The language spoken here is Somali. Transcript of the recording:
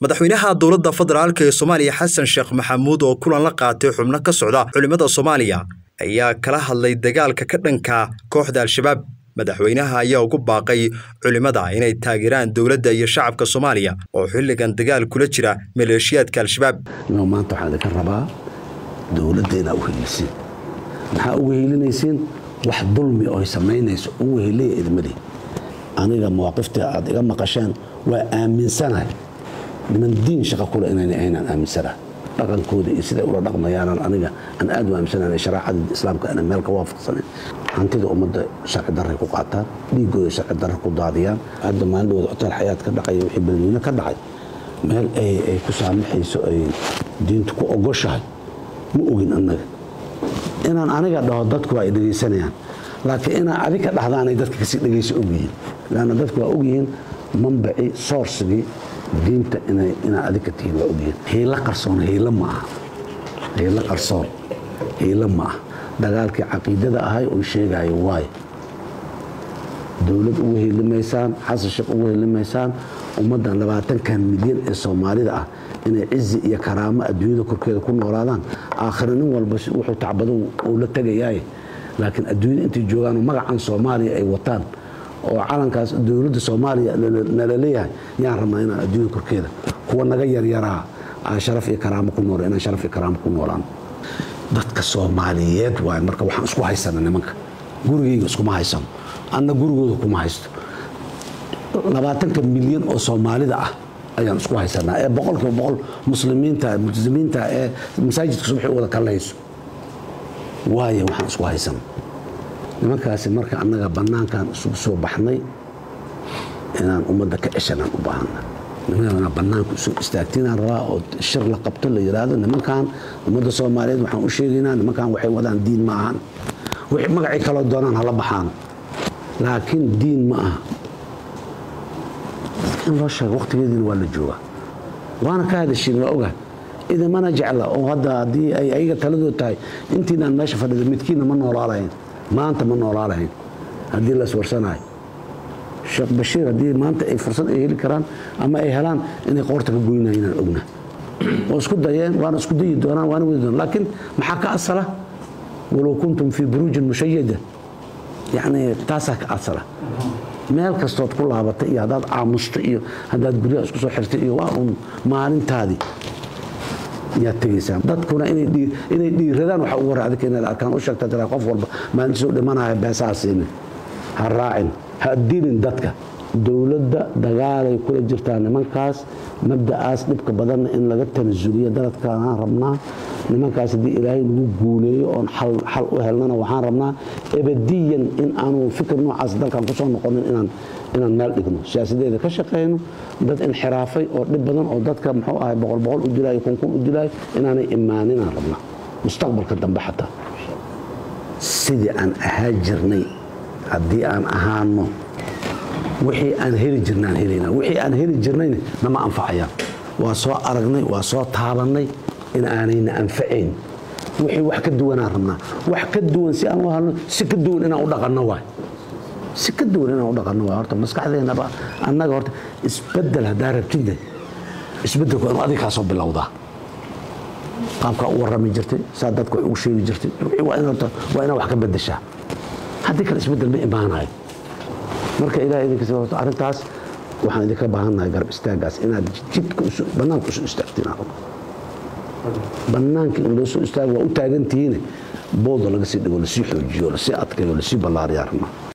madaxweynaha dowladda federaalk ee soomaaliya xasan sheekh maxamuud oo kulan la qaatay xubno ka socda culimmada soomaaliya ayaa kala hadlay dagaalka ka dhanka kooxda al-shabaab madaxweynaha ayaa ugu baaqay culimmada inay taageeraan dowladda iyo shacabka soomaaliya oo xilligan dagaal kula jira maleeshiyaadka al-shabaab maanta waxaan idinka rabaa dowladda inaa u heelisiin maxaa uga heelinaysiin wax dulmi oo ay samaynayso ugu heliya idmadii aniga mawaaqifta aad iga maqasheen waa aaminsanahay niman diin shaqa kule inayna ahaynaan aaminsanahay dhaqankooda iyo siday ula dhaqmayaanan aniga aan aad u aaminsanahay sharaacada islaamka ana meel ka waafaqsanayn hantida ummadda sharci darray ku qaataan dhiigooda sharci darra ku daadiyaan hadda maalindhooda hotel xayaad ka dhacay wixii beledweyne ka dhacay meel ay ku saamaxayso ay diintu ku ogoshahay ma ogin annaga inaan aniga dhaho dadku waa ay dhegaysanayaan laakiin inaa adiga dhahdaanay dadka kasii dhegaysa ogyihiin lanna dadku waa ogyihiin mambaci soorsigii diinta inaa adiga tihiin waa ogyihiin hiilo qarsoon hiilo ma aha hiilo qarsoon hiilo ma ah dagaalkii caqiidada ahay oo sheegayo waayo dowlad ugu helimaysaan xasan sheekh ugu helimaysaan ummaddan labaatankan milyan ee soomaalida ah inay cizi iyo karaamo adduunyada korkeeda ku noolaadaan aakhira nin walba wuxuu tacbado uu la tegayaaye laakiin adduunyada intay joogaanoo magacan soomaaliya ay wataan oo calankaas dowladda soomaaliya nala leeyahay yaan rabnaa inaan adduunyada korkeeda kuwa naga yaryaraa aan sharaf iyo karaamo ku nool inaan sharaf iyo karaamo ku noolaan dadka soomaaliyeed waay marka waxaan isku haysana nimanka gurigayga iskuma haysano anna gurigooda kuma haysto labaatanka milyan oo soomaalida ah ayaan isku haysanaa ee boqolkiiba boqol muslimiinta multizimiinta ee masaajidka subaxi wada kallayso waayo waxaan isku haysana nimankaasi marka annaga bannaankan isugu soo baxnay inaan ummadda ka ceshanaan u baahana nimankaana bannaanku isu istaagtinaan rabaa oo shir la qabto la yidhaahdo nimankan ummadda soomaaliyeed waxaan u sheegaynaa nimankan waxay wadaan diin ma ahan wixii magacii kaloo doonaan hala baxaan laakiin diin ma aha in loo sheego waqtigeediina waa la joogaa waana ka hadashiin waa oga idamana jecla oo hadda haddii ay ayaga taladood tahay intiinaan meesha fadhida midkiina ma noolaalahayn maanta ma noolaalahayn haddii la iswarsanayo sheekh bashiir haddii maanta ay fursad ay heli karaan ama ay helaan inay qoorta ka goynayo inaan ogna oo isku dayeen waana isku dayi doonaan waana wadi doonaan laakiin maxaa ka asala walow kuntum fii buruujin mushayada yacni taasaa ka asala meel kastood ku laabatay iyo haddaad aamusta iyo haddaad guryaha isku soo xirtay iyo waa uun maalintaadii yaad tegaysaan dadkuna inay dhiiradaan waxa ugu hore adika inaad arkaan u sheegta tira qof walba maalintiisuu dhimanaya beesaha siinin ha raacin ha dilin dadka dowladda dagaalay kula jirtaa nimankaas mabda'aas dhibka badanna in laga tanasuliyo daladkaanaan rabnaa nimankaas haddii ilaahay nagu guuleeyo oon xal u helnana waxaan rabnaa ebadiyan in aanu fikir noocaas dalkan kusoo noqonin inaan meel dhigno siyaasadeeda ka shaqayno dad inxiraafay oo dhib badan oo dadka muxuu ahay boqol boqol u dilaayo kunkun u dilaayo inaanay imaaninaan rabnaa mustaqbalka dambe xataa sidii aan ahaa jirnay haddii aan ahaano wixii aan heli jirnaan helayna wixii aan heli jirnayna nama anfacayaan waa soo aragnay waa soo taabannay in aanayna anfacayn wixii wax ka duwanaan rabnaa wax ka duwan si aan u halno si ka duwan inaan u dhaqanno waay si ka duwan inaan u dhaqanno waay horta maskaxdeennaba annaga horta isbeddel haddaa rabtidne isbeddelku inuu adiga kaa soo bilowdaa qaabkaa u warrami jirtay saa dadka wax ugu sheegi jirtay waa inaad wax ka beddeshaa haddii kale isbeddel ma imaanayo marka ilahay idinkas arrintaas waxaan idinka baahannahay garab istaagaas inaad jidka bannaanka usu istaagtiin bannaanka in loo soo istaago waa u taagantihiine booda laga sii dhigo lasii xoojiyo lasii adkayo lasii ballaariyaa rabnaa